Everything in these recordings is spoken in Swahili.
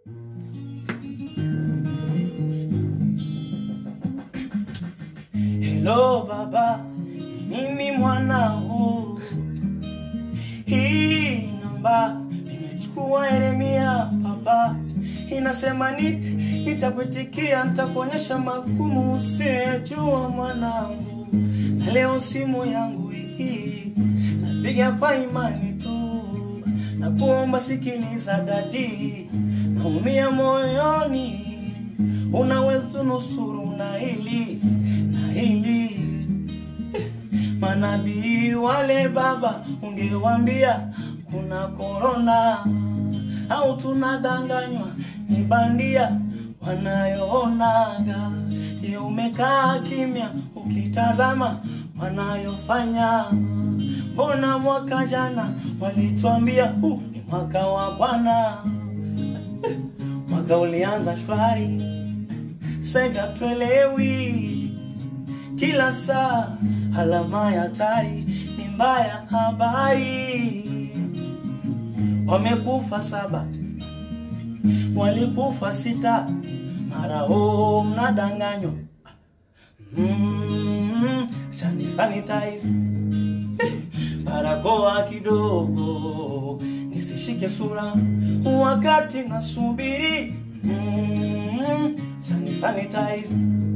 Hello baba, mimi mwanao, hii namba nimechukua Yeremia baba, inasema nite nitakuitikia, nitakuonyesha magumu usiyejua mwanangu, na leo simu yangu hii napiga kwa imani tu, na kuomba sikiliza dadi, naumia moyoni, unaweza nusuru na hili na hili manabii wale baba, ungewambia kuna korona au tunadanganywa ni bandia wanayoonaga. Je, umekaa kimya ukitazama wanayofanya? Mbona mwaka jana walituambia huu ni mwaka wa Bwana, mwaka ulianza shwari, sasa hatuelewi kila saa alama ya hatari ni mbaya habari. Wamekufa saba, walikufa sita, mara oh, mnadanganywa. Mm, sani sanitize barakoa kidogo nisishike sura wakati nasubiri. Mm, sani sanitize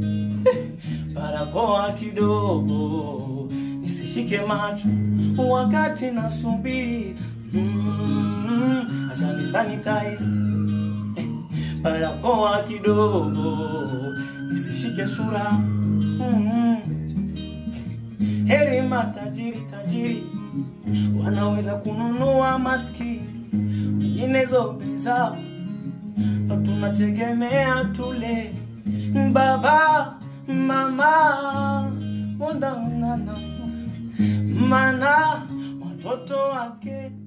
barakoa kidogo nisishike macho wakati nasubiri. Mm, acha ni sanitize eh, barakoa kidogo nisishike sura. Mm, heri matajiri tajiri wanaweza kununua maskini, wengine zobe zao ndo tunategemea tule. Baba mama mondaonana mana watoto wake